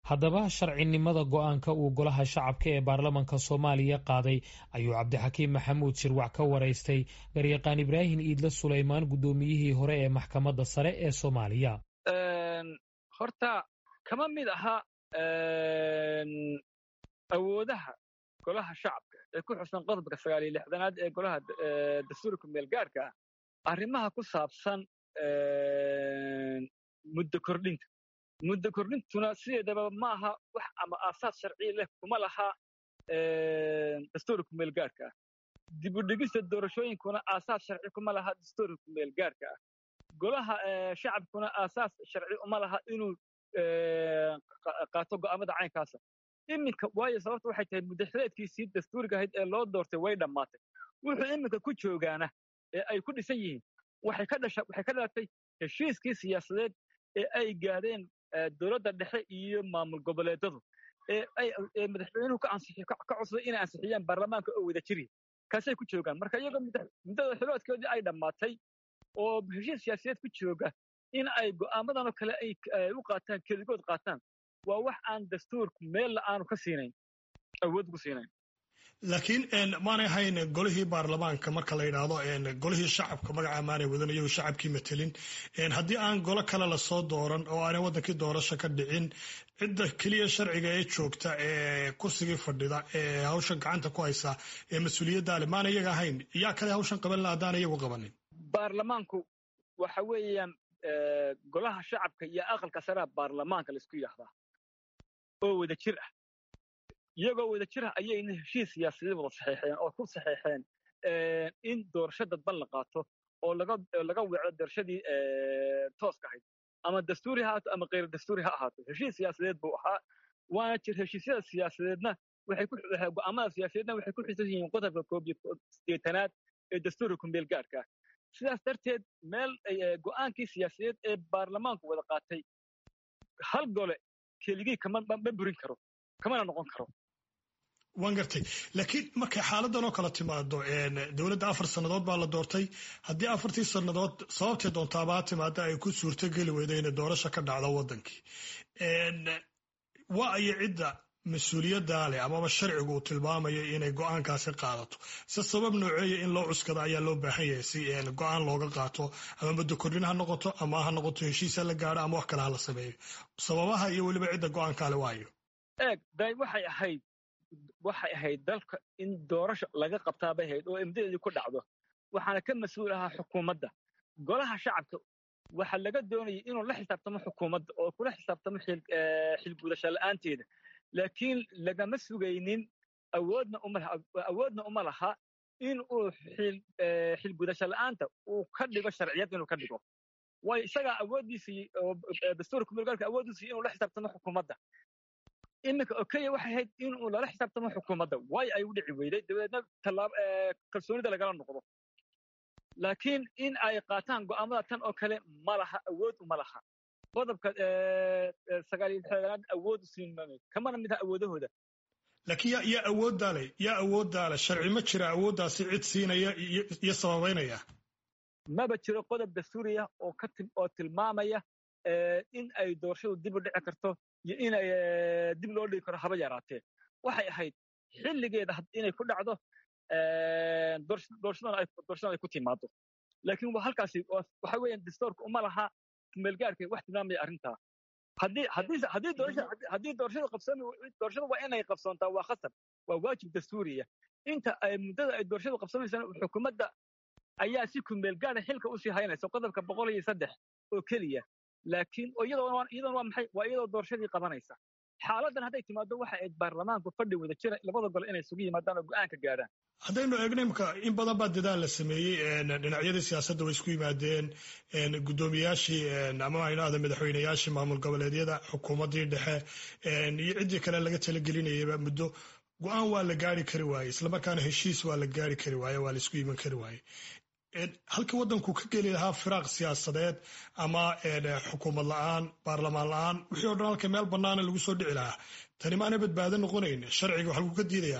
haddaba sharcinimada go-aanka uu golaha shacabka ee baarlamanka soomaaliya qaaday ayuu cabdixakiim maxamuud shirwac ka waraystay garyaqaan ibraahim iidle sulaymaan guddoomiyihii hore ee maxkamadda sare ee soomaaliya horta kama mid aha awoodaha golaha shacabka ee ku xusan qodobka sagaaliyo lixdanaad ee golaha dastuurka meelgaarhka ah arrimaha ku saabsan muddo kordhinta muddo kordhintuna sideedaba ma aha wax ama aasaas sharciya leh kuma laha dastuurka meelgaarhka ah dibudhigista doorashooyinkuna aasaas sharci kuma laha dastuurka meelgaarhka ah golaha shacabkuna aasaas sharci uma laha inuu qaato go'aamada caynkaasa iminka waayo sababta waxay tahay muddaxileedkiisii dastuuriga ahayd ee loo doortay way dhammaatay wuxuu iminka ku joogaana ee ay ku dhisan yihiin waxay ka dhalatay heshiiskii siyaasadeed ee ay gaadheen dowladda dhexe iyo maamul goboleedadu ee madaxweynuhu ka codsaday inay ansixiyaan baarlamaanka oo wada jiri kaasay ku joogaan marka iyagoo muddada xiloodkoodii ay dhammaatay oo heshiis siyaasadeed ku jooga in ay go'aamadanoo kale ay u qaataan keligood qaataan waa wax aan dastuurku meella aanu ka siinayn awood ku siinayn laakiin maanay ahayn golihii baarlamaanka marka la yidhaahdo golihii shacabka magaca maanay wadan iyagu shacabkii matelin haddii aan golo kale lasoo dooran oo aanay waddankii doorasho ka dhicin cidda keliya sharciga ee joogta ee kursigii fadhida ee hawshan gacanta ku haysa ee mas-uuliyadda ale maana iyaga ahayn yaa kale hawshan qaban la haddaana iyagu qabanin baarlamaanku waxa weeyaan golaha shacabka iyo aqalka saraa baarlamaanka laisku yidhaahdaa oo wada jir ah iyagoo wada jir ah ayayna heshiis siyaasadeed wada saxeexeen oo ku saxeexeen in doorasho dadban la qaato oo laga weeco doorashadii tooska ahayd ama dastuuri ha ahaato ama kayr dastuuri ha ahaato heshiis siyaasadeed buu ahaa waana jir heshiisyada siyaasadeedna go'aamada siyaasadeedna waxay ku xisan yihiin qodobka koob iyo sideetanaad ee dastuurka kumbeel gaarka ah sidaas darteed meel go'aankii siyaasadeed ee baarlamaanku wada qaatay hal gole keligii ma burin karo kamana noqon karo waan gartay laakiin markay xaaladan oo kale timaado dowladda afar sannadood baa la doortay haddii afartii sannadood sababtay doontaabaa timaada ay ku suurtogeli weyda inay doorasho ka dhacdo waddankii waa ayo cidda mas-uuliyaddaa leh amaba sharcigu uu tilmaamayo inay go'aankaasi qaadato se sabab nooceeya in loo cuskado ayaa loo baahan yahay si go'aan looga qaato ama muddo kordhin ha noqoto ama ha noqoto heshiisa la gaadho ama wax kale ha la sameeyo sababaha iyo weliba cidda go'aankaale waayo eeg day waxay ahayd waxay ahayd dalka in doorasho laga qabtaa bay ahayd oo imdadeedii ku dhacdo waxaana ka mas-uul ahaa xukuumadda golaha shacabka waxa laga doonayay inuu la xisaabtamo xukuumadda oo kula xisaabtamo xilgudasho la'aanteeda laakiin lagama sugaynin awoodna awoodna uma laha in uu xilgudasho la'aanta uu ka dhigo sharciyad inuu ka dhigo waayo isagaa awooddiisii dastuurka kumulgaalka awooddiisii inuu la xisaabtamo xukuumadda iminka okeya waxay ahayd inuu lala xisaabtamo xukuumadda waayo ay u dhici weyday dabadeedna tallaab kalsoonida lagala noqdo laakiin in ay qaataan go'aamada tan oo kale ma laha awood uma laha qodobka sagaaliyo lixdanaad awood siin kamana mid aha awoodahooda laakiin yaa yaa awooddaa leh yaa awooddaa leh sharci ma jira awooddaasi cid siinaya iyo sababaynaya maba jiro qodob dastuuriya oo ka oo tilmaamaya in ay doorashadu dib u dhici karto iyo in ay dib loo dhigi karo haba yaraatee waxay ahayd xilligeeda inay ku dhacdo doorashadan ay ku timaado laakiin waa halkaasi waxa weeyaan dastuurka uma laha kumeelgaarka wax tilmaamaya arrintaa haddii doorashada qabsoomi doorashada waa inay qabsoontaa waa khasab waa waajib dastuuriya inta ay muddada ay doorashadu qabsoomaysana xukuumadda ayaa si kumeelgaara xilka usii haynaysa qodobka boqol iyo saddex oo keliya laakiin iyadoona waa maxay waa iyadoo doorashadii qabanaysa xaaladan hadday timaado waxa ayd baarlamaanku fadhi wada jira labada gole inay isugu yimaadaan oo go'aanka gaadhaan haddaynu eegno imka in badan baa dadaal la sameeyey dhinacyadii siyaasadda way isku yimaadeen guddoomiyaashii ama aynahda madaxweyneyaashii maamul goboleedyada xukuumaddii dhexe iyo ciddii kale laga talagelinayaba muddo go-aan waa la gaari kari waaye islamarkaana heshiis waa la gaari kari waaye waa la isku iman kari waaye halkii waddanku ka geli lahaa firaaq siyaasadeed ama xukuumad la-aan baarlamaan la-aan wixii o dhan halka meel bannaana lagu soo dhici lahaa tani maana badbaado noqonayn sharciga wax lagu ka diidayaa tan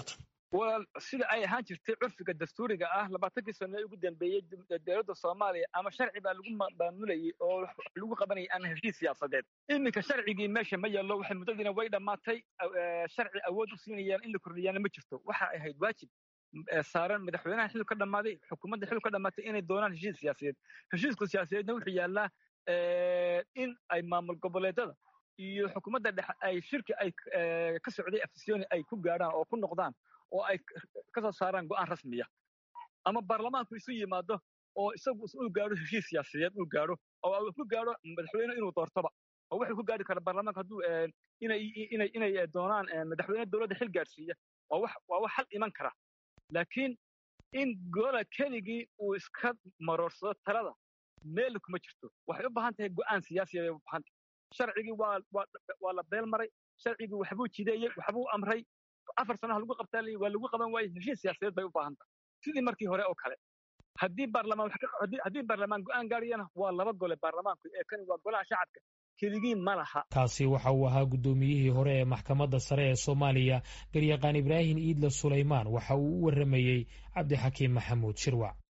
walaal sida ay ahaan jirtay curfiga dastuuriga ah labaatankii sano ee ugu dambeeyey dowladda soomaaliya ama sharci baa lagu maamulayay oo lagu qabanayay aan heshiis siyaasadeed iminka sharcigii meesha ma yaallo waxay muddadiina way dhammaatay sharci awood u siinayaan in la kordhiyaana ma jirto waxa ahayd waajib saaran madaxweynaha xilli ka dhammaaday xukuumadda xilli ka dhammaatay inay doonaan heshiis siyaasadeed heshiiska siyaasadeedna wuxuu yaallaa in ay maamul goboleedada iyo xukuumadda dhexe ay shirki ay ka socday afisyooni ay ku gaadhaan oo ku noqdaan oo ay ka soo saaraan go'aan rasmiya ama baarlamaanku isu yimaado oo isagu uu gaadho heshiis siyaasadeed uu gaadho oo uu ku gaadho madaxweyne inuu doortoba oo wuxuu ku gaadhi kara baarlamaanka hadduu inay inay inay doonaan madaxweyne dowladda xil gaadhsiiya waa wax waa wax xal iman kara laakiin in gola keligii uu iska maroorsado talada meel kuma jirto waxay u baahan tahay go'aan siyaasiya bay u baahan tahay sharcigii waa waa la beel maray sharcigii waxbuu jideeyey waxbuu amray afar sanaha lagu qabtaa waa lagu qaban waayey heshiis siyaasadeed bay u baahan tahay sidii markii hore oo kale haddii baarlamaan haddii baarlamaan go'aan gaariyana waa laba gole baarlamaanku ee kani waa golaha shacabka keligii ma laha kaasi waxa uu ahaa guddoomiyihii hore ee maxkamadda sare ee soomaaliya garyaqaan ibraahim iidle sulaymaan waxa uu u warramayey cabdixakiim maxamuud shirwac